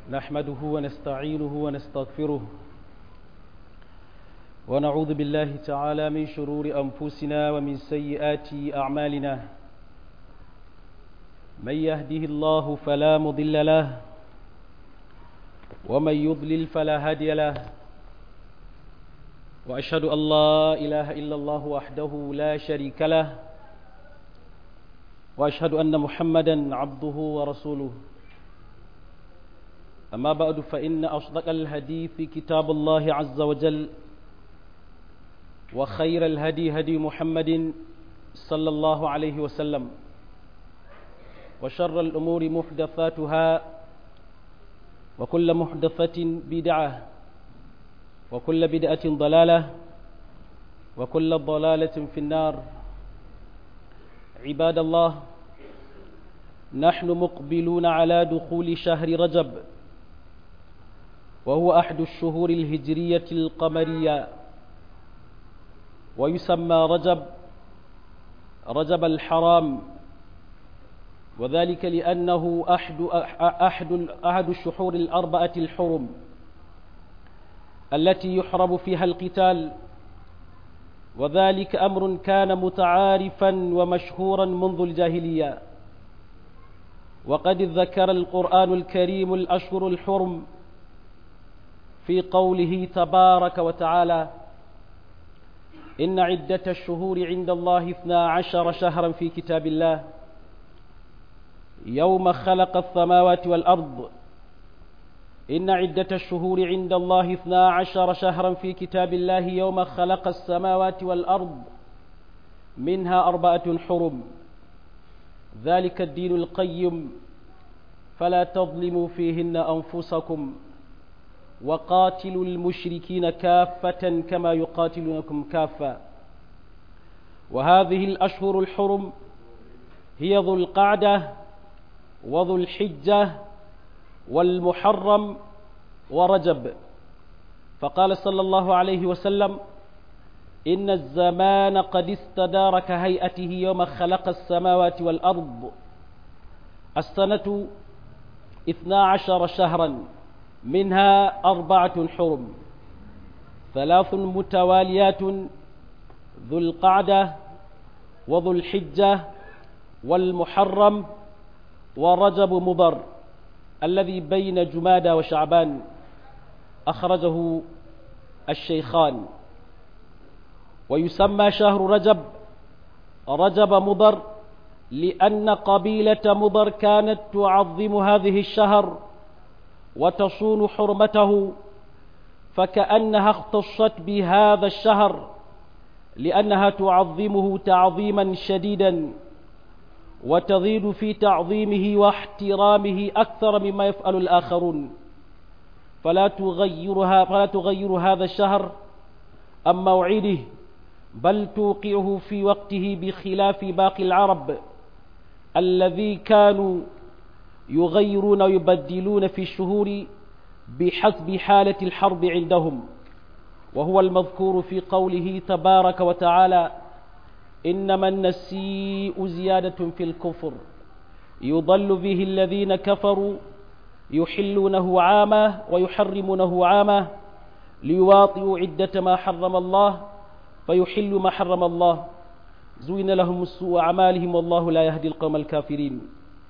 نحمده ونستعينه ونستغفره ونعوذ بالله تعالى من شرور أنفسنا ومن سيئات أعمالنا من يهده الله فلا مضل له ومن يضلل فلا هادي له وأشهد أن لا إله إلا الله وحده لا شريك له وأشهد أن محمدا عبده ورسوله أما بعد فإن أصدق الحديث كتاب الله عز وجل وخير الهدي هدي محمد صلى الله عليه وسلم وشر الأمور محدثاتها وكل محدثة بدعة وكل بدعة ضلالة وكل ضلالة في النار عباد الله نحن مقبلون على دخول شهر رجب وهو أحد الشهور الهجرية القمرية ويسمى رجب رجب الحرام وذلك لأنه أحد, أحد, أحد الشهور الأربعة الحرم التي يحرم فيها القتال وذلك أمر كان متعارفا ومشهورا منذ الجاهلية وقد ذكر القرآن الكريم الأشهر الحرم في قوله تبارك وتعالى إن عدة الشهور عند الله اثنا عشر شهرا في كتاب الله يوم خلق السماوات والأرض إن عدة الشهور عند الله اثنا عشر شهرا في كتاب الله يوم خلق السماوات والأرض منها أربعة حرم ذلك الدين القيم فلا تظلموا فيهن أنفسكم وقاتلوا المشركين كافة كما يقاتلونكم كافة وهذه الأشهر الحرم هي ذو القعدة وذو الحجة والمحرم ورجب فقال صلى الله عليه وسلم إن الزمان قد استدار كهيئته يوم خلق السماوات والأرض السنة اثنا عشر شهرا منها أربعة حرم ثلاث متواليات ذو القعدة وذو الحجة والمحرم ورجب مضر الذي بين جمادى وشعبان أخرجه الشيخان ويسمى شهر رجب رجب مضر لأن قبيلة مضر كانت تعظم هذه الشهر وتصون حرمته فكأنها اختصت بهذا الشهر لأنها تعظمه تعظيما شديدا وتزيد في تعظيمه واحترامه أكثر مما يفعل الآخرون فلا تغيرها فلا تغير هذا الشهر عن موعده بل توقعه في وقته بخلاف باقي العرب الذي كانوا يغيرون ويبدلون في الشهور بحسب حالة الحرب عندهم وهو المذكور في قوله تبارك وتعالى إنما النسيء زيادة في الكفر يضل به الذين كفروا يحلونه عاما ويحرمونه عاما ليواطئوا عدة ما حرم الله فيحل ما حرم الله زين لهم السوء أعمالهم والله لا يهدي القوم الكافرين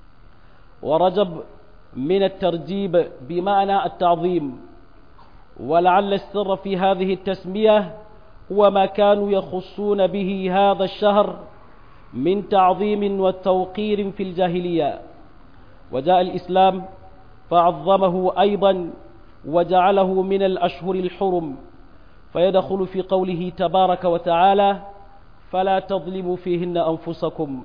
ورجب من الترجيب بمعنى التعظيم ولعل السر في هذه التسمية هو ما كانوا يخصون به هذا الشهر من تعظيم وتوقير في الجاهلية وجاء الإسلام فعظمه أيضا وجعله من الأشهر الحرم فيدخل في قوله تبارك وتعالى فلا تظلموا فيهن أنفسكم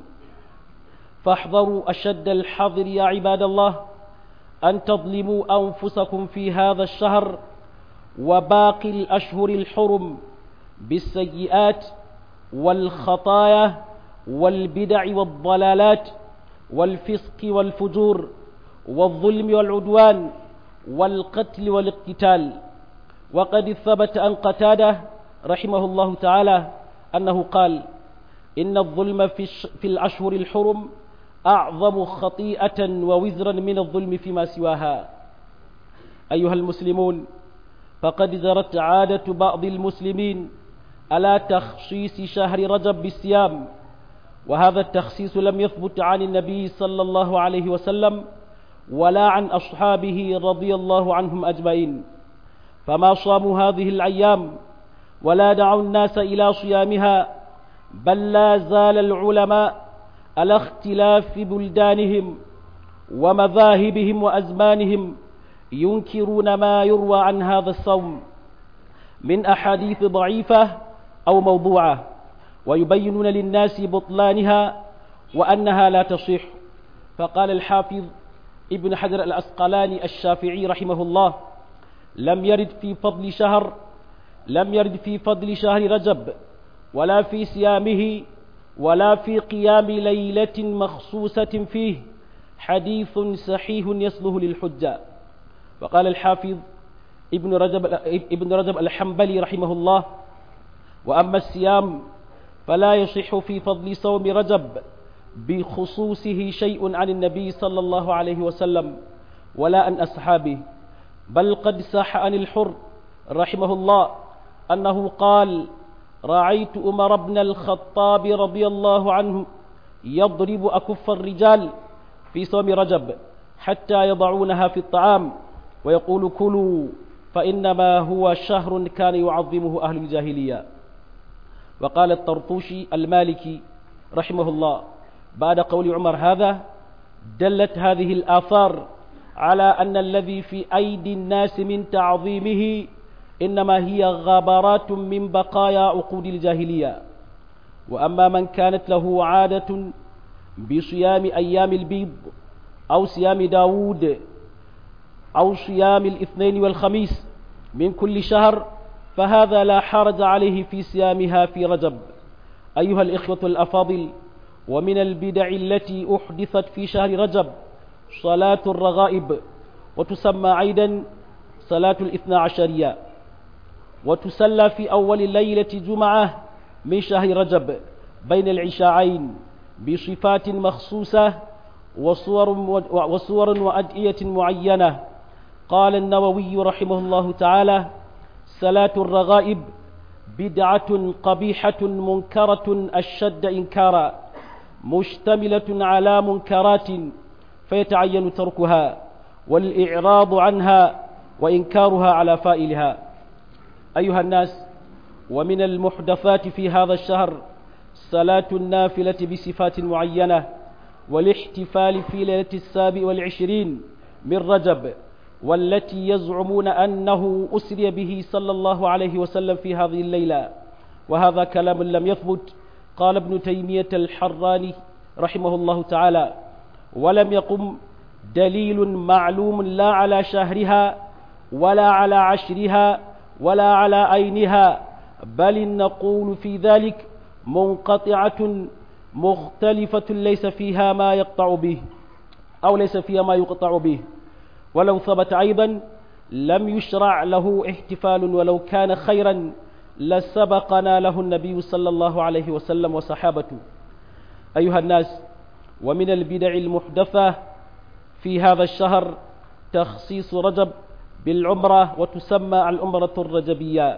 فاحذروا أشد الحذر يا عباد الله أن تظلموا أنفسكم في هذا الشهر وباقي الأشهر الحرم بالسيئات والخطايا والبدع والضلالات والفسق والفجور والظلم والعدوان والقتل والاقتتال وقد ثبت أن قتاده رحمه الله تعالى أنه قال إن الظلم في, في الأشهر الحرم أعظم خطيئة ووزرا من الظلم فيما سواها أيها المسلمون فقد جرت عادة بعض المسلمين على تخصيص شهر رجب بالصيام وهذا التخصيص لم يثبت عن النبي صلى الله عليه وسلم ولا عن أصحابه رضي الله عنهم أجمعين فما صاموا هذه الأيام ولا دعوا الناس إلى صيامها بل لا زال العلماء على اختلاف بلدانهم ومذاهبهم وأزمانهم ينكرون ما يروى عن هذا الصوم من أحاديث ضعيفة أو موضوعة ويبينون للناس بطلانها وأنها لا تصح فقال الحافظ ابن حجر الأسقلاني الشافعي رحمه الله لم يرد في فضل شهر لم يرد في فضل شهر رجب ولا في صيامه ولا في قيام ليلة مخصوصة فيه حديث صحيح يصله للحجة وقال الحافظ ابن رجب ابن رجب الحنبلي رحمه الله وأما الصيام فلا يصح في فضل صوم رجب بخصوصه شيء عن النبي صلى الله عليه وسلم ولا عن أصحابه بل قد صح عن الحر رحمه الله أنه قال رأيت أمر بن الخطاب رضي الله عنه يضرب أكف الرجال في صوم رجب حتى يضعونها في الطعام ويقول كلوا فإنما هو شهر كان يعظمه أهل الجاهلية وقال الطرطوشي المالكي رحمه الله بعد قول عمر هذا دلت هذه الآثار على أن الذي في أيدي الناس من تعظيمه إنما هي غابرات من بقايا عقود الجاهلية وأما من كانت له عادة بصيام أيام البيض أو صيام داود أو صيام الاثنين والخميس من كل شهر فهذا لا حرج عليه في صيامها في رجب أيها الإخوة الأفاضل ومن البدع التي أحدثت في شهر رجب صلاة الرغائب وتسمى أيضا صلاة الاثنى عشرية وتسلى في أول ليلة جمعة من شهر رجب بين العشاءين بصفات مخصوصة وصور, وصور وأدئية معينة قال النووي رحمه الله تعالى صلاة الرغائب بدعة قبيحة منكرة أشد إنكارا مشتملة على منكرات فيتعين تركها والإعراض عنها وإنكارها على فائلها أيها الناس ومن المحدثات في هذا الشهر صلاة النافلة بصفات معينة والاحتفال في ليلة السابع والعشرين من رجب والتي يزعمون أنه أسري به صلى الله عليه وسلم في هذه الليلة وهذا كلام لم يثبت قال ابن تيمية الحراني رحمه الله تعالى ولم يقم دليل معلوم لا على شهرها ولا على عشرها ولا على عينها بل نقول في ذلك منقطعة مختلفة ليس فيها ما يقطع به أو ليس فيها ما يقطع به ولو ثبت أيضا لم يشرع له احتفال ولو كان خيرا لسبقنا له النبي صلى الله عليه وسلم وصحابته أيها الناس ومن البدع المحدثة في هذا الشهر تخصيص رجب بالعمرة وتسمى العمرة الرجبية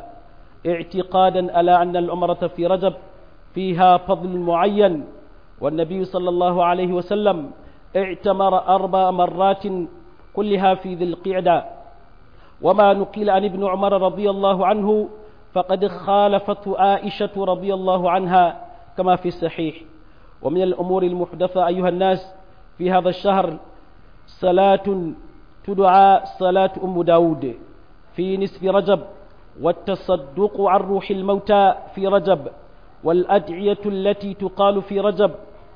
اعتقادا على أن العمرة في رجب فيها فضل معين والنبي صلى الله عليه وسلم اعتمر أربع مرات كلها في ذي القعدة وما نقل عن ابن عمر رضي الله عنه فقد خالفته عائشة رضي الله عنها كما في الصحيح ومن الأمور المحدثة أيها الناس في هذا الشهر صلاة تدعى صلاة أم داود في نصف رجب والتصدق عن روح الموتى في رجب والأدعية التي تقال في رجب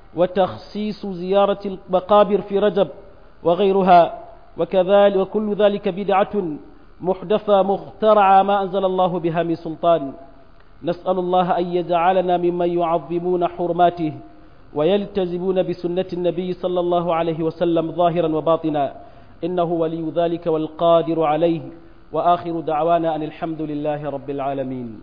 وتخصيص زيارة المقابر في رجب وغيرها وكذلك وكل ذلك بدعة محدثة مخترعة ما أنزل الله بها من سلطان نسأل الله أن يجعلنا ممن يعظمون حرماته ويلتزمون بسنة النبي صلى الله عليه وسلم ظاهرا وباطنا إنه ولي ذلك والقادر عليه وآخر دعوانا أن الحمد لله رب العالمين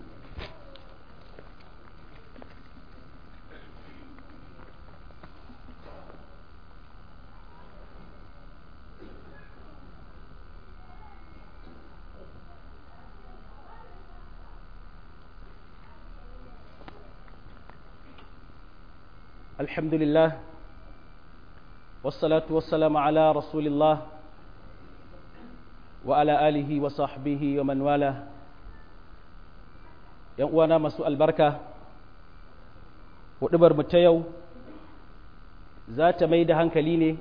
الحمد لله والصلاة والسلام على رسول الله وعلى آله وصحبه ومن والاه uwana masu albarka hudubar ta yau za ta mai da hankali ne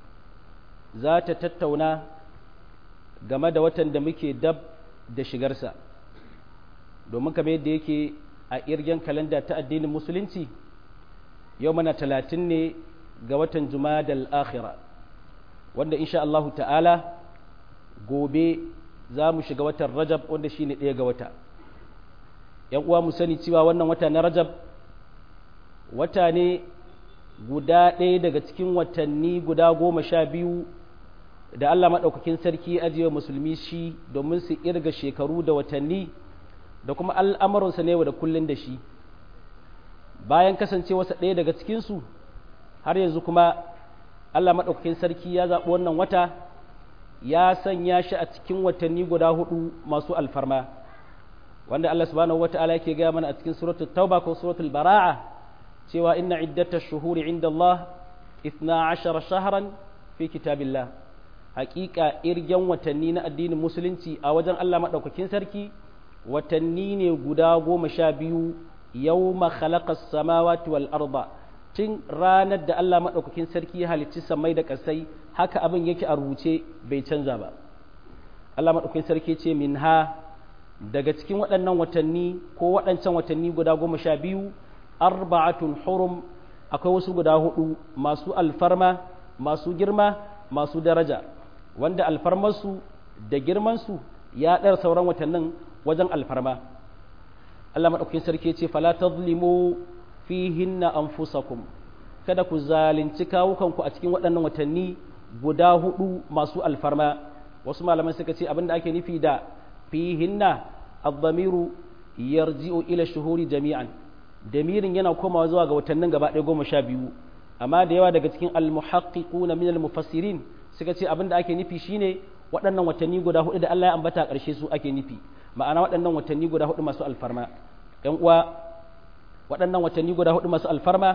za ta tattauna game da watan da muke dab da shigarsa domin kamar yadda yake a irgen kalanda ta addinin musulunci yau mana talatin ne ga watan jumadal akhira wanda insha Allahu ta'ala gobe za mu shiga watan rajab wanda shi ne ɗaya ga wata ‘yan uwa mu sani cewa wannan wata na rajab wata ne guda ɗaya daga cikin watanni guda goma sha biyu da Allah maɗaukakin sarki ajiye musulmi shi domin su irga shekaru da watanni da kuma al'amuransa ne da kullum da shi bayan kasancewarsa ɗaya daga cikinsu har yanzu kuma Allah maɗaukakin sarki ya zaɓi wannan wata ya sanya shi a cikin watanni guda hudu masu alfarma wanda Allah subhanahu wata'ala yake gaya mana a cikin suratul tauba ko suratul bara'a cewa inna iddatash shuhuri inda Allah 12 shahran fi kitabillah haƙiƙa irgen watanni na addinin musulunci a wajen Allah maɗaukakin sarki watanni ne guda goma sha biyu yau khalaqa samawati wal arda tun ranar da Allah maɗaukakin sarki ya halicci samai da ƙasai haka abin yake a rubuce bai canza ba Allah maɗaukakin sarki ce min ha daga cikin waɗannan watanni ko waɗancan watanni guda goma sha biyu arba'atun hurum akwai wasu guda hudu masu alfarma masu girma masu daraja wanda alfarmarsu da girmansu ya ɗara sauran watannin wajen alfarma Allah maɗaukakin sarki ce fala tazlimu fihinna anfusakum kada ku zalunci kawukanku a cikin waɗannan watanni guda hudu masu alfarma wasu malaman suka ce abinda ake nufi da fihinna ad-damiru yarji'u ila shuhuri jami'an damirin yana komawa zuwa ga watannin gaba ɗaya goma sha biyu amma da yawa daga cikin al-muhaqqiquna min al-mufassirin suka ce abinda ake nufi shine waɗannan watanni guda hudu da Allah ya ambata a ƙarshe su ake nufi ma'ana waɗannan watanni guda hudu masu alfarma ‘yan uwa waɗannan watanni guda hudu masu alfarma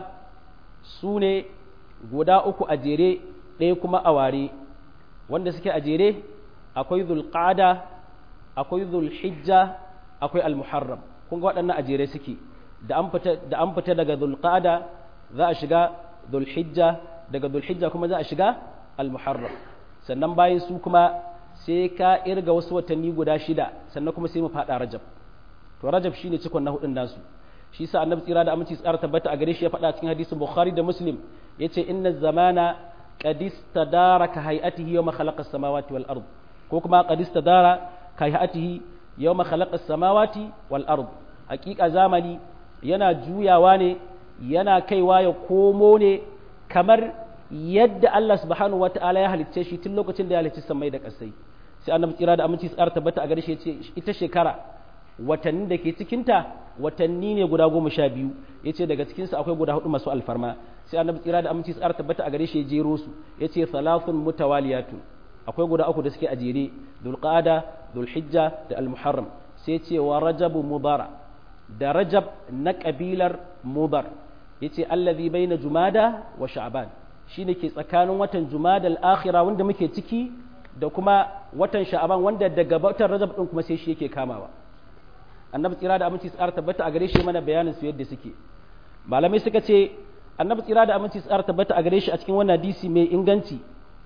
su ne guda uku a jere ɗaya kuma a ware wanda suke a jere akwai zulqada akwai zulhijja akwai almuharram kun ga waɗannan a jere suke da an fita daga zulqada za a shiga zulhijja daga zulhijja kuma za a shiga almuharram sannan bayan su kuma sai ka irga wasu watanni guda shida sannan kuma sai mu faɗa rajab to rajab shine cikon na hudun nasu shi sa annabi tsira da aminci tsara tabbata a gare shi ya faɗa cikin hadisin bukhari da muslim yace inna zamana qad istadara ka hay'atihi yawma khalaqa as-samawati wal ard ko kuma qad istadara ka hay'atihi yawma khalaqa as-samawati wal ard hakika zamani yana juyawa ne yana kaiwa ya komo ne kamar yadda Allah subhanahu wata'ala ya halicce shi tun lokacin da ya halicci samai da ƙasai sai annabi tsira da aminci tsara tabbata a gare shi yace ita shekara watanni da ke cikinta watanni ne guda goma sha biyu ya ce daga cikinsu akwai guda hudu masu alfarma sai annabi tsira da aminci tsara tabbata a gare shi ya jero su ya ce salafun mutawaliyatu akwai guda uku da suke a jere dulqada dulhijja da almuharram sai ce wa rajabu mudara da rajab na kabilar mudar ya ce allazi baina jumada wa sha'ban shine ke tsakanin watan jumada al-akhira wanda muke ciki da kuma watan sha'aban wanda daga watan rajab din kuma sai shi yake kamawa annabi tsira da aminci tsara tabbata a gare shi mana bayanin su yadda suke malamai suka ce annabi tsira da aminci tsara tabbata a gare shi a cikin wannan hadisi mai inganci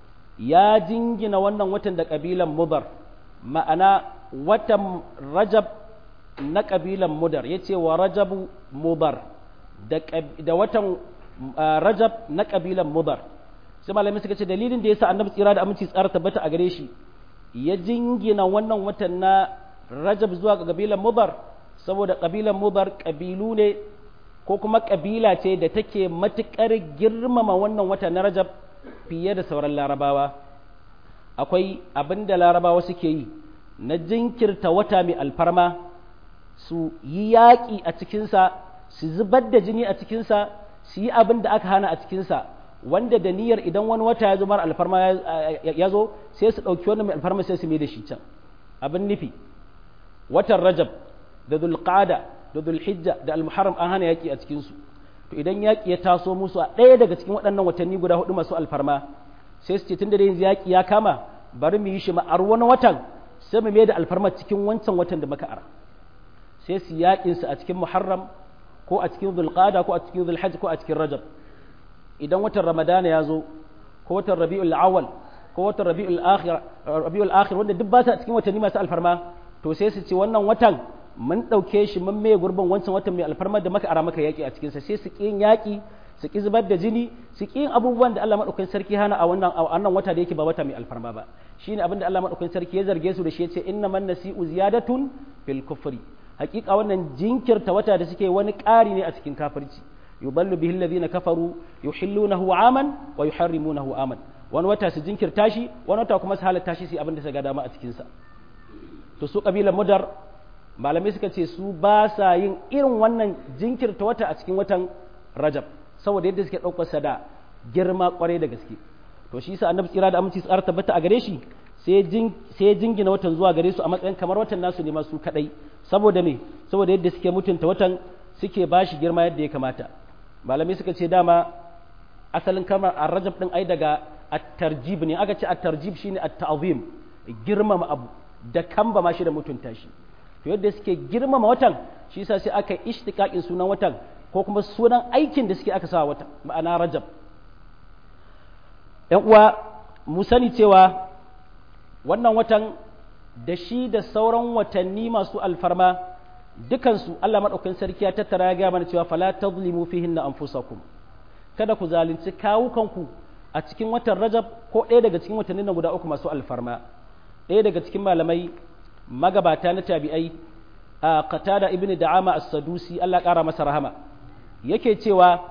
ya jingina wannan watan da kabilan mudar ma'ana watan rajab na kabilan mudar yace wa rajabu mudar da watan rajab na kabilan mudar sai malamai suka ce dalilin da yasa annabi tsira da aminci tsara tabbata a gare shi ya jingina wannan watan na rajab zuwa ga kabilan mudar saboda kabilan mudar kabilu ne ko kuma kabila ce da take matukar girmama wannan wata na rajab fiye da sauran larabawa akwai abin da larabawa suke yi na jinkirta wata mai alfarma su yi yaƙi a cikinsa su zubar da jini a cikinsa su yi abin da aka hana a cikinsa wanda da niyyar idan wani wata ya zo mara alfarma ya zo sai su ɗauki wani mai alfarma sai su mai da shi can abin nufi watan rajab da dulqada da dulhijja da almuharram an hana yaƙi a cikinsu to idan yaƙi ya taso musu a ɗaya daga cikin waɗannan watanni guda hudu masu alfarma sai su ce tun da yanzu yaƙi ya kama bari mu yi shi ma'ar wani watan sai mu mai da alfarma cikin wancan watan da muka ara sai su yaƙin su a cikin muharram ko a cikin zulqada ko a cikin zulhajj ko a cikin rajab idan watan ramadana ya zo ko watan rabi'ul awwal ko watan rabi'ul akhir rabi'ul akhir wanda duk ba su a cikin watanni masu alfarma to sai su ce wannan watan mun ɗauke shi mun maye gurbin wancan watan mai alfarma da maka ara maka yaƙi a cikinsa sai su ƙi yaƙi su ƙi zubar da jini su ƙi abubuwan da Allah maɗaukakin sarki hana a wannan a wannan wata da yake ba wata mai alfarma ba shine abin da Allah maɗaukakin sarki ya zarge su da shi yace inna man nasi'u ziyadatun fil kufri haƙiƙa wannan jinkirta wata da suke wani ƙari ne a cikin kafirci yuballu bihi alladhina kafaru yuhillunahu aman wa yuharrimunahu aman wani wata su jinkirta shi wani wata kuma su halatta shi su abin da su ga dama a cikin sa to su kabilar mudar malamai suka ce su ba sa yin irin wannan jinkirta wata a cikin watan rajab saboda yadda suke ɗaukarsa da girma kwarai da gaske to shi sa annabi tsira da aminci tsara tabbata a gare shi sai ya jingina watan zuwa gare su a matsayin kamar watan nasu ne masu kadai saboda me saboda yadda suke mutunta watan suke ba shi girma yadda ya kamata malamai suka ce dama asalin kamar a rajab din ai daga at-tarjib ne aka ce at-tarjib shine at-ta'zim girmama abu da kamba ma shi da mutunta shi to yadda suke girmama watan shi yasa sai aka ishtiqaqin sunan watan ko kuma sunan aikin da suke aka sa wata ma'ana rajab ‘yan uwa mu sani cewa wannan watan da shi da sauran watanni masu alfarma dukansu Allah maɗaukakin sarki ya tattara ya gaya mana cewa fala tazlimu fihin na anfusakum kada ku zalunci kawukanku a cikin watan rajab ko ɗaya daga cikin watannin na guda uku masu alfarma ɗaya daga cikin malamai magabata na tabi'ai a qatada ibnu da'ama as-sadusi Allah ƙara masa rahama yake cewa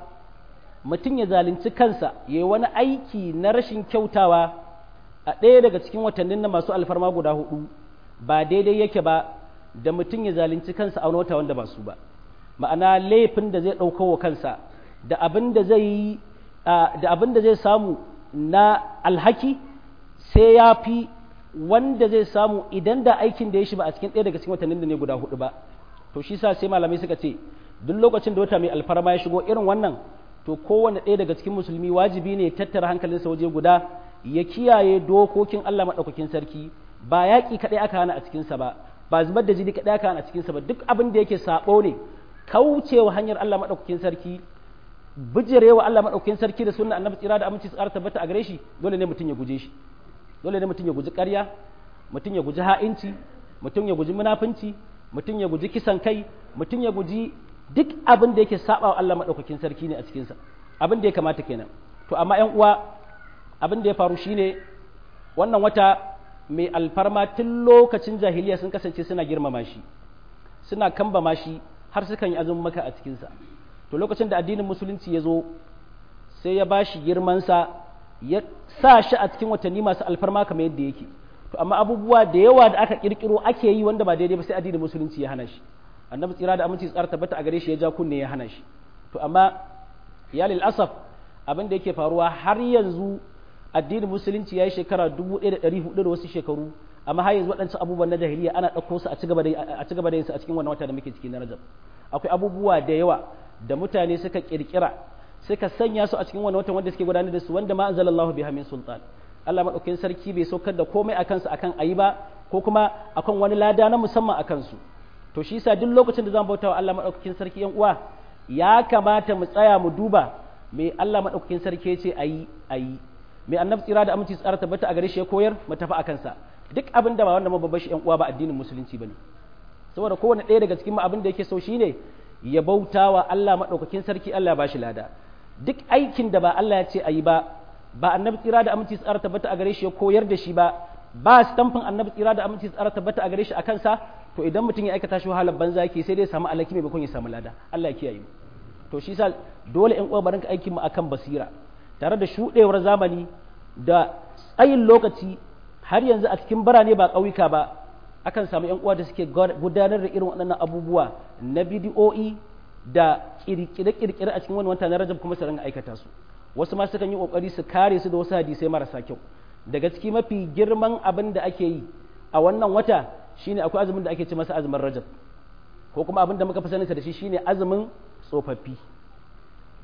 mutum ya zalunci kansa yayi wani aiki na rashin kyautawa a ɗaya daga cikin watannin na masu alfarma guda hudu ba daidai yake ba da mutum ya zalunci kansa a wani wata wanda ba su ba ma'ana laifin da zai ɗauka wa kansa da abin da zai yi da abin da zai samu na alhaki sai ya fi wanda zai samu idan da aikin da ya shi ba a cikin ɗaya daga cikin watannin da ne guda hudu ba to shi sa sai malamai suka ce duk lokacin da wata mai alfarma ya shigo irin wannan to kowane ɗaya daga cikin musulmi wajibi ne tattara hankalinsa waje guda ya kiyaye dokokin Allah maɗaukakin sarki ba yaƙi kaɗai aka hana a cikinsa ba ba zubar da jini kaɗai aka hana a cikinsa ba duk abin da yake saɓo ne kaucewa hanyar Allah maɗaukakin sarki bijirewa Allah maɗaukakin sarki da sunna annabi tsira da aminci tsara tabbata a gare shi dole ne mutum ya guje shi dole ne mutum ya guji ƙarya mutum ya guji ha'inci mutum ya guji munafunci mutum ya guji kisan kai mutum ya guji duk abin da yake saba wa Allah maɗaukakin sarki ne a cikinsa abin da ya kamata kenan to amma ƴan uwa abin da ya faru shine wannan wata mai alfarma tun lokacin jahiliya sun kasance suna girmama shi suna kambama shi har sukan yi azumin maka a cikinsa to lokacin da addinin musulunci ya zo sai ya ba shi girmansa ya sa shi a cikin watanni masu alfarma kamar yadda yake to amma abubuwa da yawa da aka kirkiro ake yi wanda ba daidai ba sai addinin musulunci ya hana shi annabi tsira da aminci tsara tabbata a gare shi ya ja kunne ya hana shi to amma ya lil asaf abin da yake faruwa har yanzu addinin musulunci ya yi shekara 1400 da wasu shekaru amma har yanzu waɗancan abubuwan na jahiliya ana ɗauko su a ci gaba da yin su a cikin wannan wata da muke ciki na rajab akwai abubuwa da yawa da mutane suka kirkira suka sanya su a cikin wannan watan wanda suke gudanar da su wanda ma anzalallahu biha min sultan Allah madaukakin sarki bai saukar da komai a kansu akan ayi ba ko kuma akan wani lada na musamman a kansu to shi yasa duk lokacin da zan bauta wa Allah madaukakin sarki yan uwa ya kamata mu tsaya mu duba me Allah madaukakin sarki ya ce ayi ayi me annabi tsira da aminci tsara tabbata a gare shi ya koyar mu tafi akan sa duk abin da ba wanda babban shi yan uwa ba addinin musulunci bane saboda kowane ɗaya daga cikin mu abin da yake so shine ya bauta wa Allah madaukakin sarki Allah ya bashi lada duk aikin da ba Allah ya ce ayi ba ba annabi tsira da aminci tsara tabbata a gare shi ya koyar da shi ba ba stamfin annabi tsira da aminci tsara tabbata a gare shi a kansa to idan mutum ya aikata shi wahalar banza yake sai dai ya samu alaki maimakon ya samu lada Allah ya kiyaye mu to shi sa dole ƴan uwa barinka aikin mu akan basira tare da shuɗewar zamani da tsayin lokaci har yanzu a cikin birane ba ƙauyuka ba akan samu ƴan uwa da suke gudanar da irin waɗannan abubuwa na bidiyo'i da kirkire-kirkire a cikin wani wata na rajab kuma su ringa aikata su wasu ma sukan yi kokari su kare su da wasu hadisai marasa kyau daga ciki mafi girman abin da ake yi a wannan wata shine akwai azumin da ake ce masa azumin rajab ko kuma abin da muka fi saninsa da shi shine azumin tsofaffi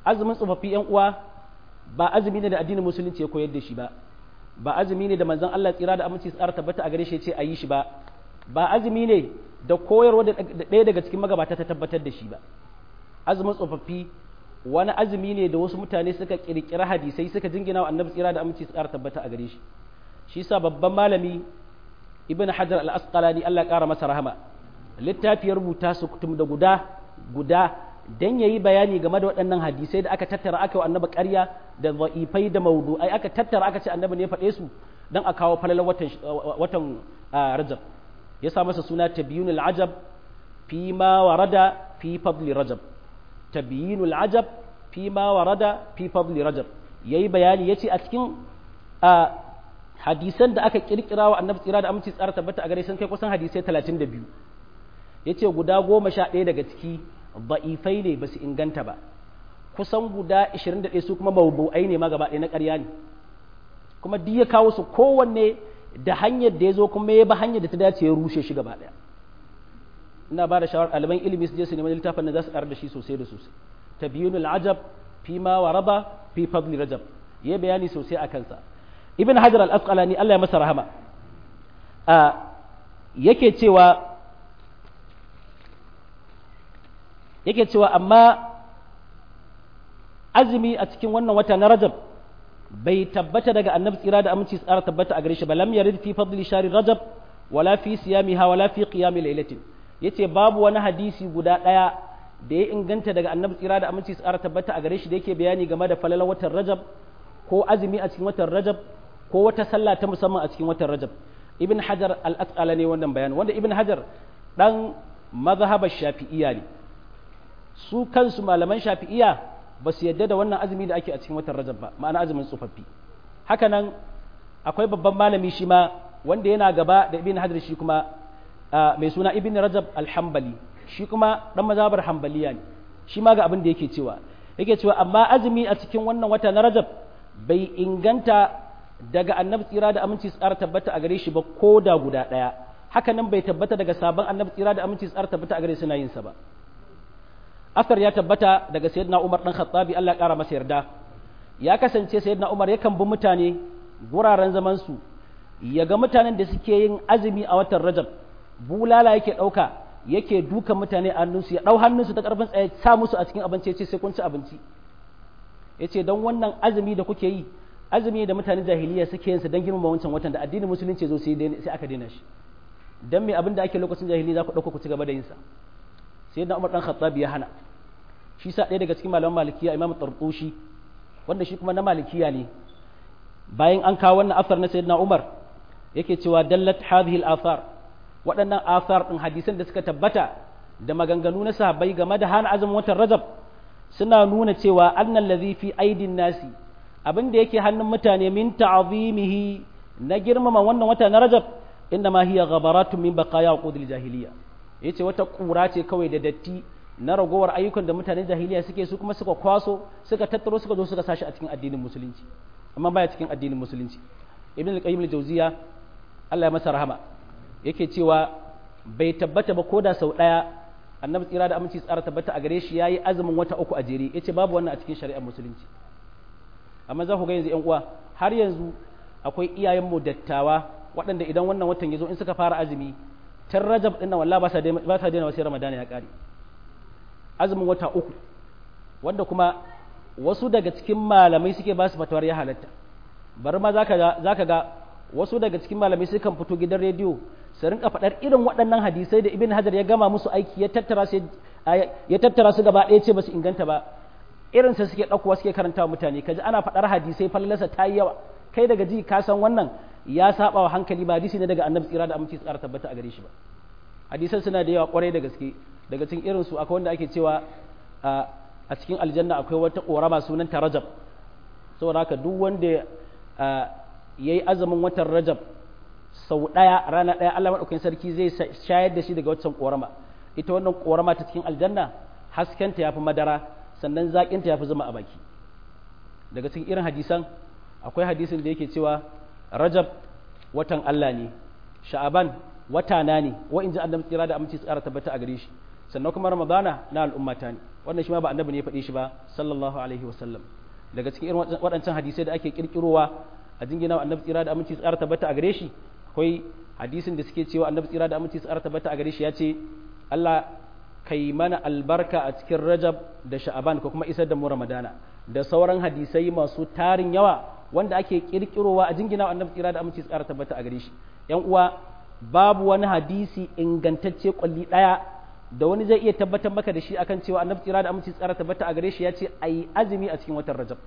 azumin tsofaffi yan uwa ba azumi ne da addinin musulunci ya koyar da shi ba ba azumi ne da manzon Allah tsira da aminci tsara tabbata a gare shi ce a yi shi ba ba azumi ne da koyarwa da ɗaya daga cikin magabata ta tabbatar da shi ba azumin tsofaffi wani azumi ne da wasu mutane suka kirkira hadisai suka jingina wa annabi tsira da aminci tsara tabbata a gare shi shi sa babban malami ibn hajar al-asqalani Allah ya kara masa rahama littafi ya rubuta su kutum da guda guda dan yayi bayani game da waɗannan hadisai da aka tattara aka wa annabi ƙarya da dha'ifai da mawdu'ai aka tattara aka ce annabi ne ya faɗe su dan a kawo falalar watan watan rajab ya sa masa suna tabyinul ajab fi ma warada fi fadli rajab tabyinul ajab fi ma warada fi fadli rajab yayi bayani yace a cikin hadisan da aka kirkira wa annabi tsira da aminci tsara tabbata a gare sun kai kusan hadisai 32 yace guda goma sha ɗaya daga ciki ba'ifai ne ba su inganta ba kusan guda 21 su kuma mawdu'ai ne ma gaba ɗaya na ƙarya ne kuma duk ya kawo su kowanne da hanyar da ya zo kuma ya ba hanyar da ta dace ya rushe shi gaba ɗaya ina ba da shawar ɗaliban ilimi su je su nemi littafin da za su ƙarar da shi sosai da sosai tabyinul ajab fi ma waraba fi fadli rajab ya bayani sosai a kansa ibn hajar al-asqalani Allah ya masa rahama a yake cewa yake cewa amma azumi a cikin wannan wata na rajab bai tabbata daga annabi tsira da aminci tsara tabbata a gare shi ba lam yarid fi fadli shari rajab wala fi siyamiha wala fi qiyami lailatin yace babu wani hadisi guda daya da ya inganta daga annabi tsira da aminci tsara tabbata a gare shi da yake bayani game da falalar watan rajab ko azumi a cikin watan rajab ko wata sallah ta musamman a cikin watan rajab ibn hajar al-asqala ne wannan bayani wanda ibn hajar dan mazhabar shafi'iyya ne su kansu malaman shafi'iyya ba su yadda da wannan azumi da ake a cikin watan rajab ba ma'ana azumin tsofaffi haka nan akwai babban malami shi ma wanda yana gaba da ibn hajar shi kuma mai suna ibn rajab al-hanbali shi kuma dan mazhabar hanbaliya ne shi ma ga abin da yake cewa yake cewa amma azumi a cikin wannan wata na rajab bai inganta daga annabi tsira da aminci tsara tabbata a gare shi ba ko da guda ɗaya haka nan bai tabbata daga sabon annabi tsira da aminci tsara tabbata a gare suna yin sa ba asar ya tabbata daga sayyidina umar dan khattabi Allah ya kara masa yarda ya kasance sayyidina umar yakan bi mutane guraren zaman su ya ga mutanen da suke yin azumi a watan rajab bulala yake ɗauka yake duka mutane a hannunsu ya ɗau hannunsu ta ƙarfin tsaye sa musu a cikin abinci ya ce sai kun ci abinci ya ce don wannan azumi da kuke yi azumi da mutanen jahiliya suke yin sa don girmama wancan watan da addinin musulunci zo sai aka daina shi dan me abin da ake lokacin jahiliya za ku ɗauka ku ci gaba da yin sa sai da Umar dan Khattab ya hana shi sa ɗaya daga cikin malaman malikiya Imam Tartushi wanda shi kuma na malikiya ne bayan an kawo wannan asar na sayyidina Umar yake cewa dallat hadhihi al-athar waɗannan asar din hadisan da suka tabbata da maganganu na sahabbai game da hana azumin watan Rajab suna nuna cewa annal ladhi fi aidin nasi abin da yake hannun mutane min ta'zimihi na girmama wannan wata na Rajab inna ma hiya ghabaratun min baqaya uqudil jahiliya yace wata kura ce kawai da datti na ragowar ayyukan da mutanen jahiliya suke su kuma suka kwaso suka tattaro suka zo suka sashi a cikin addinin musulunci amma baya cikin addinin musulunci ibn al-qayyim al-jawziya Allah ya masa rahama yake cewa bai tabbata ba koda sau daya annabi tsira da aminci tsara tabbata a gare shi yayi azumin wata uku a jere yace babu wannan a cikin shari'ar musulunci amma za ku ga yanzu yan uwa har yanzu akwai iyayen mu dattawa waɗanda idan wannan watan ya zo in suka fara azumi tun rajab ɗin nan wallahi ba sa ba sa daina wasu ramadana ya ƙare azumin wata uku wanda kuma wasu daga cikin malamai suke ba su fatawar ya halatta bari ma zaka ga zaka ga wasu daga cikin malamai sukan fito gidan rediyo su rinka faɗar irin waɗannan hadisai da ibn hajar ya gama musu aiki ya tattara su ya tattara su gaba ɗaya ce ba su inganta ba irin sa suke ɗaukowa suke karanta wa mutane kaji ana faɗar hadisai fallalasa ta yi yawa kai daga ji ka san wannan ya saba wa hankali ba hadisi ne daga annabi tsira da aminci tsara tabbata a gare shi ba hadisan suna da yawa kwarai da gaske daga cikin irin su akwai wanda ake cewa a cikin aljanna akwai wata korama sunan ta rajab saboda haka duk wanda ya yi azumin watan rajab sau ɗaya rana ɗaya Allah maɗaukakin sarki zai shayar da shi daga waccan korama ita wannan korama ta cikin aljanna haskenta ya fi madara sannan zaƙinta ya fi zama a baki daga cikin irin hadisan akwai hadisin da yake cewa rajab watan Allah ne sha'aban wata na ne wa in ji annabi tsira da aminci tsara tabbata a gare shi sannan kuma ramadana na al'ummata ne wannan shi ma ba annabi ne ya faɗe shi ba sallallahu alaihi wasallam daga cikin irin waɗancan hadisai da ake kirkirowa a jingina annabi tsira da aminci tsara tabbata a gare shi akwai hadisin da suke cewa annabi tsira da aminci tsara tabbata a gare shi ya ce Allah kai mana albarka a cikin Rajab da Sha'aban ko kuma isar da mu Ramadana da sauran hadisai masu tarin yawa wanda ake kirkirowa a jingina annabi tsira da aminci tsara tabbata a gare shi yan uwa babu wani hadisi ingantacce kwalli daya da wani zai iya tabbatar maka da shi akan cewa annabi tsira da aminci tsara tabbata a gare shi ya ce ayi azumi a cikin watan Rajab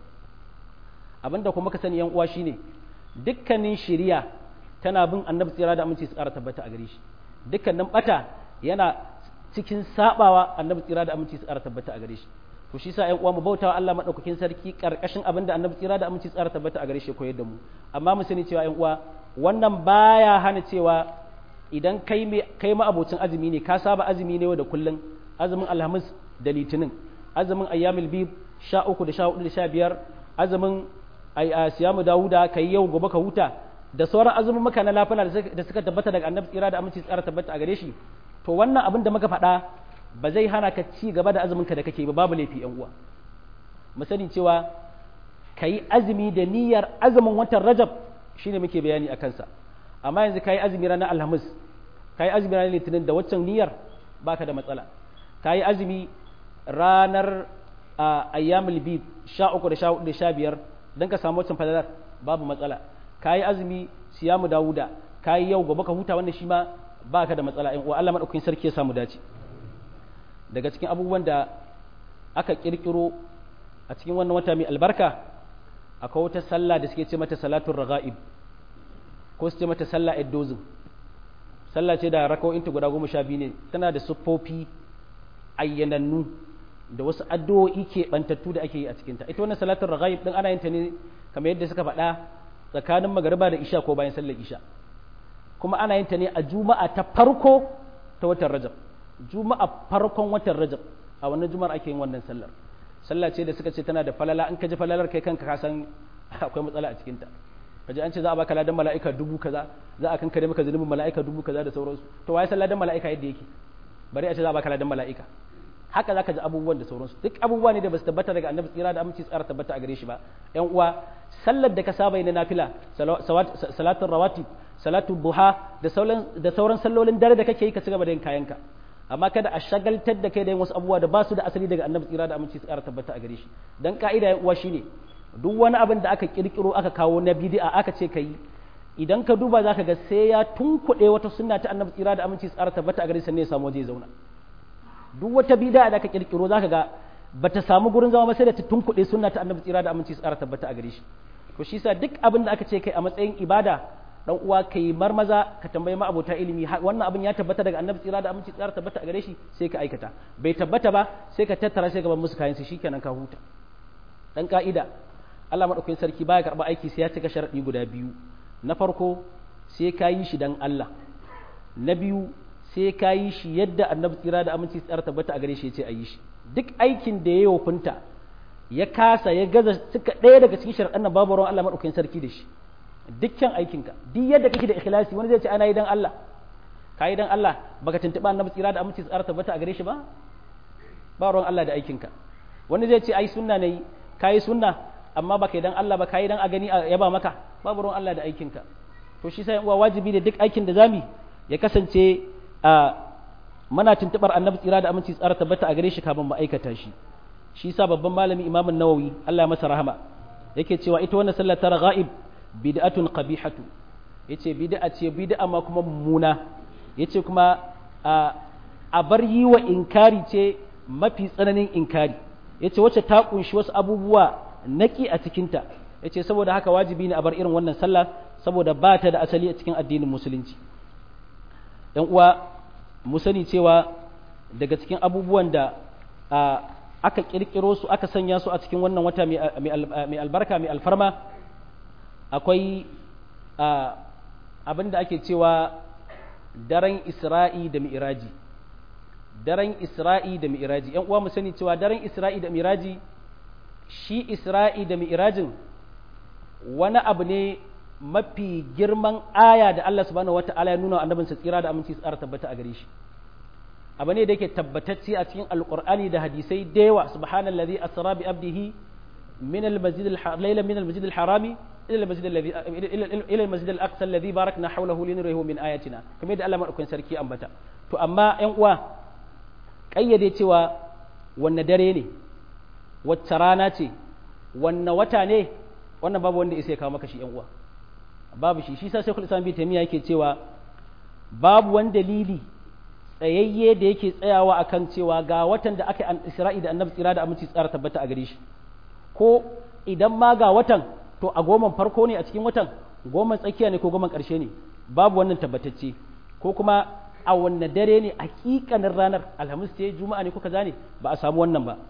abinda kuma ka sani yan uwa shine dukkanin shiriya tana bin annabi tsira da aminci tsara tabbata a gare shi dukkanin bata yana cikin sabawa annabi tsira da aminci tsara tabbata a gare shi to shi sa ƴan uwa mu bautawa Allah madaukakin sarki karkashin abin da annabi tsira da aminci tsara tabbata a gare shi koyar da mu amma mu sani cewa ƴan uwa wannan baya hana cewa idan kai me kai ma abocin azumi ne ka saba azumi ne da kullun azumin alhamis da litinin azumin ayyamul bib sha uku da sha hudu da sha biyar azumin siyamu dawuda kai yau gobe ka huta da sauran azumin maka na lafana da suka tabbata daga annabi tsira da aminci tsara tabbata a gare shi to wannan abin da muka faɗa ba zai hana ka ci gaba da azumin ka da kake ba babu laifi yan uwa mu sani cewa kayi azumi da niyyar azumin watan rajab shine muke bayani a kansa amma yanzu kayi azumi ranar alhamis kayi azumi ranar litinin da waccan niyyar baka da matsala kayi azumi ranar ayyamul bid sha uku da sha hudu da sha biyar don ka samu waccan fadalar babu matsala kayi azumi siyamu dawuda kayi yau gobe ka huta wannan shi ma baka da matsala in Allah madaukakin sarki ya samu dace daga cikin abubuwan da aka kirkiro a cikin wannan wata mai albarka akwai wata sallah da suke ce mata salatul raga'ib ko su ce mata sallah eddozin sallah ce da raka'o'inta guda goma sha biyu ne tana da siffofi ayyanannu da wasu addu'o'i ke bantattu da ake yi a cikinta ita wannan salatul raga'ib din ana yin ta ne kamar yadda suka faɗa tsakanin magariba da isha ko bayan sallar isha kuma ana yin ta ne a juma'a ta farko ta watan rajab juma'a farkon watan rajab a wannan juma'ar ake yin wannan sallar sallah ce da suka ce tana da falala in ka ji falalar kai kanka ka san akwai matsala a cikinta kaji an ce za a baka ladan mala'ika dubu kaza za a kankare maka zunubin mala'ika dubu kaza da sauransu to waye san ladan mala'ika yadda yake bari a ce za a baka ladan mala'ika haka zaka ji abubuwan da sauransu duk abubuwa ne da basu tabbata daga annabi tsira da aminci tsara tabbata a gare shi ba yan uwa sallar da ka saba na nafila salatul rawatib salatul duha da sauran da sauran sallolin dare da kake yi ka cigaba da yin kayanka amma kada a shagaltar da kai da yin wasu abubuwa da ba su da asali daga annabi tsira da aminci tsara tabbata a gare shi dan ka'ida yan uwa shine duk wani abin da aka kirkiro aka kawo na bid'a aka ce kai idan ka duba zaka ga sai ya tunkuɗe wata sunna ta annabi tsira da aminci tsara tabbata a gare shi ne ya samu waje zauna duk wata bid'a da aka kirkiro zaka ga bata samu gurin zama ba sai da ta tunkuɗe sunna ta annabi tsira da aminci tsara tabbata a gare shi to shi yasa duk abin da aka ce kai a matsayin ibada dan uwa kai marmaza ka tambayi ma abota ilimi wannan abin ya tabbata daga annabi tsira da aminci tsara tabbata a gare shi sai ka aikata bai tabbata ba sai ka tattara sai ka bar musu kayan su shikenan ka huta dan ka'ida Allah madaukakin sarki baya karba aiki sai ya cika sharadi guda biyu na farko sai ka yi shi dan Allah na biyu sai ka yi shi yadda annabi tsira da aminci tsara tabbata a gare shi ya ce a yi shi duk aikin da ya yofinta ya kasa ya gaza suka ɗaya daga cikin sharaɗan nan babu ruwan Allah maɗaukakin sarki da shi dukkan aikinka duk yadda kake da ikhlasi wani zai ce ana yi dan Allah ka yi dan Allah baka tuntuɓa annabi tsira da aminci tsara tabbata a gare shi ba ba ruwan Allah da aikinka wani zai ce ai sunna ne ka yi sunna amma baka yi dan Allah ba ka yi dan a gani a yaba maka babu ruwan Allah da aikinka to shi sai uwa wajibi ne duk aikin da zami ya kasance a muna tuntubar annabi tsira da aminci tsara tabbata a gare shi kafin mu aikata shi shi sa babban malami imamun nawawi Allah ya masa rahama yake cewa ita wannan sallar tara ghaib bid'atun qabihatu yace bid'a ce bid'a ma kuma mummuna yace kuma a bar yi wa inkari ce mafi tsananin inkari yace wacce ta kunshi wasu abubuwa naki a cikinta yace saboda haka wajibi ne a bar irin wannan sallah saboda ba ta da asali a cikin addinin musulunci ‘yan uwa mu sani cewa daga cikin abubuwan da aka ƙirƙiro su aka sanya su a cikin wannan wata mai albarka mai alfarma akwai abin da ake cewa daren isra'i da mi'iraji daren isra'i da mi'iraji ‘yan uwa mu sani cewa daren isra'i da mi'iraji shi isra'i da mi'irajin wani abu ne mafi girman aya da Allah subhanahu wata'ala ya nuna wa annabinsa tsira da aminci tsara tabbata a gare shi abu ne da yake tabbatacce a cikin alqur'ani da hadisai da yawa subhanallazi asra bi abdihi min al-masjid al-layla min al-masjid al-harami ila al-masjid alladhi ila al-masjid al-aqsa alladhi barakna hawlahu linurihi min ayatina kamar da Allah madaukakin sarki ambata to amma ƴan uwa kayyade cewa wanne dare ne wacce rana ce wanne wata ne wannan babu wanda isa ya kawo maka shi ƴan uwa babu shi shi sa sai Islam bi taymiya yake cewa babu wani dalili tsayayye da yake tsayawa akan cewa ga watan da aka yi Isra'i da Annabi tsira da aminci tsara tabbata a gare shi ko idan ma ga watan to a goman farko ne a cikin watan goman tsakiya ne ko goman ƙarshe ne babu wannan tabbatacce ko kuma a wanne dare ne hakikanin ranar alhamis ce juma'a ne ko kaza ne ba a samu wannan ba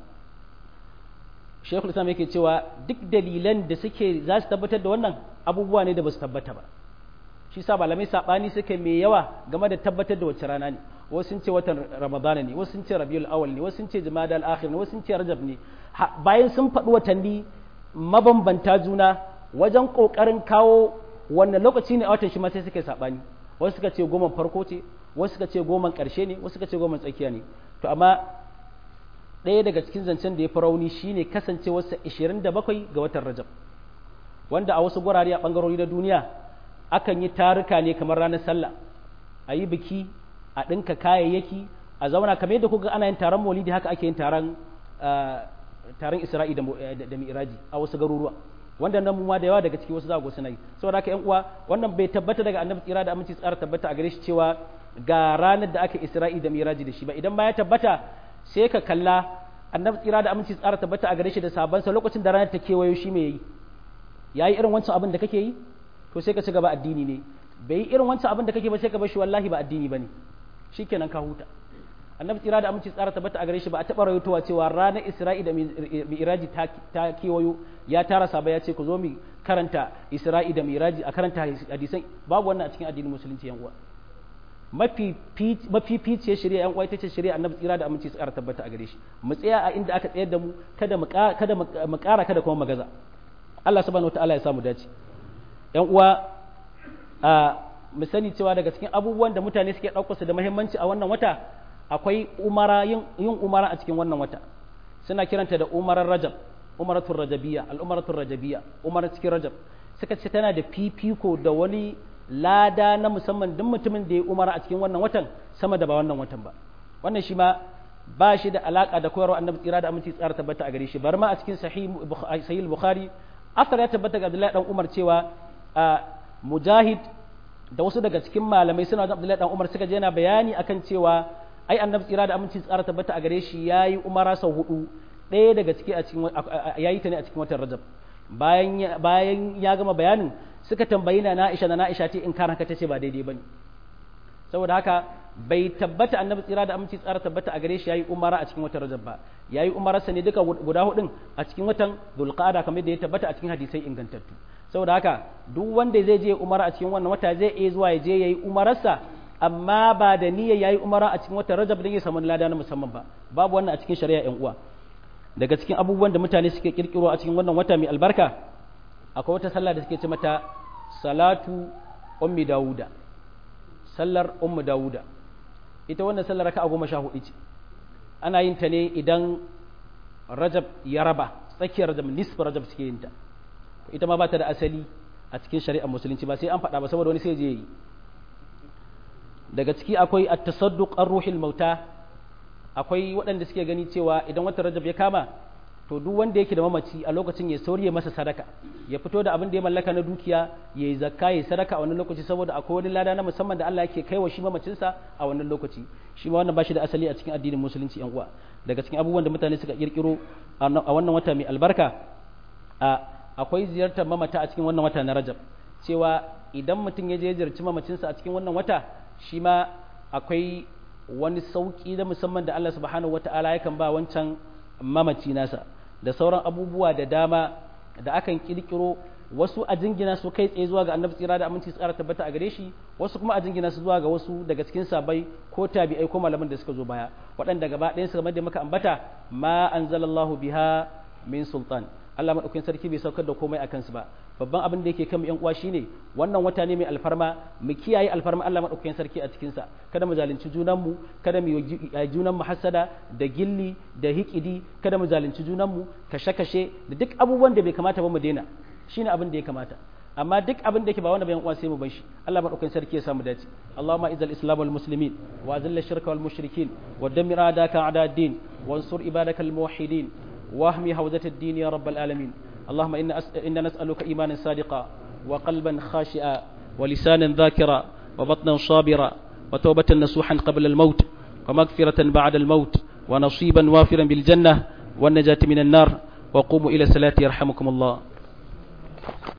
shekul islam yake cewa duk dalilan da suke za su tabbatar da wannan abubuwa ne da ba su tabbata ba shi sa malamai sabani suke mai yawa game da tabbatar da wacce rana ne wasu sun ce watan ramadana ne wasu sun ce rabiul awal ne wasu sun ce jumada al akhir ne wasu sun ce rajab ne bayan sun faɗi watanni mabambanta juna wajen kokarin kawo wannan lokaci ne a watan shi ma sai suke sabani wasu suka ce goma farko ce wasu suka ce goma ƙarshe ne wasu suka ce goma tsakiya ne to amma ɗaya daga cikin zancen da ya fi rauni shine kasancewarsa 27 ga watan rajab wanda a wasu gurare a ɓangarori na duniya akan yi taruka ne kamar ranar sallah a yi biki a ɗinka kayayyaki a zauna kamar yadda kuka ana yin taron maulidi haka ake yin taron taron isra'i da mi'raji a wasu garuruwa wanda nan ma da yawa daga ciki wasu za ku suna yi saboda haka yan uwa wannan bai tabbata daga annabi tsira da aminci tsara tabbata a gare shi cewa ga ranar da aka isra'i da mi'raji da shi ba idan ba ya tabbata sai ka kalla annabi tsira da aminci tsara tabbata a gare shi da sabansa lokacin da ranar ta kewayo shi me yayi yayi irin wancan abin da kake yi to sai ka ci gaba addini ne bai yi irin wancan abin da kake ba sai ka bar shi wallahi ba addini bane shikenan ka huta annabi tsira da aminci tsara tabbata a gare shi ba a taɓa rawaitowa cewa ranar isra'i da mi'raji ta kewayo ya tara saba ya ce ku zo mu karanta isra'i da mi'raji a karanta hadisan babu wannan a cikin addinin musulunci yan uwa mafi ficiyar shari'a yan uwa ita ce shari'a annabi tsira da aminci tsara tabbata a gare shi mu tsaya a inda aka tsayar da mu kada mu kada mu ƙara kada kuma magaza Allah subhanahu wataala ya samu dace yan uwa a mu sani cewa daga cikin abubuwan da mutane suke ɗaukar su da muhimmanci a wannan wata akwai umara yin umara a cikin wannan wata suna kiranta da umarar rajab umaratul rajabiyya al'umaratul rajabiyya umarar cikin rajab suka ce tana da fifiko da wani lada na musamman duk mutumin da ya umara a cikin wannan watan sama da ba wannan watan ba wannan shi ma ba shi da alaka da koyarwa annabi tsira da aminci tsara tabbata a gare shi bar ma a cikin sahih bukhari asar ya tabbata ga abdullahi dan umar cewa mujahid da wasu daga cikin malamai suna da abdullahi dan umar suka je yana bayani akan cewa ai annabi tsira da aminci tsara tabbata a gare shi yayi umara sau hudu ɗaya daga ciki a cikin yayi ta ne a cikin watan rajab bayan bayan ya gama bayanin suka tambayi na Aisha na Aisha ce in kana ka tace ba daidai bane saboda haka bai tabbata annabi tsira da aminci tsara tabbata a gare shi yayi umara a cikin watan rajab ba yayi umararsa ne duka guda hudun a cikin watan dhulqa'ada kamar da ya tabbata a cikin hadisai ingantattu saboda haka duk wanda zai je umara a cikin wannan wata zai iya zuwa ya je yayi umararsa amma ba da niyya yayi umara a cikin watan Rajab dan ya samu lada na musamman ba babu wannan a cikin shari'a ƴan uwa daga cikin abubuwan da mutane suke kirkiro a cikin wannan wata mai albarka akwai wata sallah da suke ce mata salatu ummi dauda sallar ummu dauda ita wannan sallar raka'a goma sha hudu ce ana yin ta ne idan Rajab ya raba tsakiyar Rajab nisfu Rajab suke yin ta ita ma ba ta da asali a cikin shari'ar musulunci ba sai an faɗa ba saboda wani sai je yi daga ciki akwai at-tasadduq ar-ruhil mauta akwai waɗanda suke gani cewa idan watan Rajab ya kama to duk wanda yake da mamaci a lokacin ya sauriye masa sadaka ya fito da abin da ya mallaka na dukiya ya yi zakka ya sadaka a wannan lokaci saboda akwai wani lada na musamman da Allah yake kaiwa shi mamacinsa a wannan lokaci shi ma wannan ba shi da asali a cikin addinin musulunci yan uwa daga cikin abubuwan da mutane suka kirkiro a wannan wata mai albarka a akwai ziyartar mamata a cikin wannan wata na Rajab cewa idan mutum ya je ziyarci mamacinsa a cikin wannan wata shi ma akwai wani sauƙi na musamman da Allah subhanahu wata'ala yakan ba wancan mamaci nasa da sauran abubuwa da dama da akan kirkiro wasu a jingina su kai tsaye zuwa ga annabi tsira da aminci tsara tabbata a gare shi wasu kuma a jingina su zuwa ga wasu daga cikin sabai ko tabi'ai ko malaman da suka zo baya waɗanda gaba ɗayan su game da muka ambata ma anzalallahu biha min sultan Allah madaukakin sarki bai saukar da komai akan su ba babban abin da yake kan yan uwa shine wannan wata ne mai alfarma mu kiyaye alfarma Allah madaukakin sarki a cikin sa kada mu zalunci junan mu kada mu yi junan mu hasada da gilli da hikidi kada mu zalunci junan mu kashe kashe da duk abubuwan da bai kamata ba mu daina shine abin da ya kamata amma duk abin da yake ba wanda bayan uwa sai mu bar shi Allah madaukakin sarki ya samu dace Allahumma izal islam wal muslimin wa azil shirka wal mushrikin wa dammir adaka a'da ad-din wansur ibadaka al muwahhidin واهمي حوزة الدين يا رب العالمين اللهم إنا, أس... إنا نسألك إيمانا صادقا وقلبا خاشئا ولسانا ذاكرا وبطنا صابرا وتوبة نصوحا قبل الموت ومغفرة بعد الموت ونصيبا وافرا بالجنة والنجاة من النار وقوموا إلى الصلاة يرحمكم الله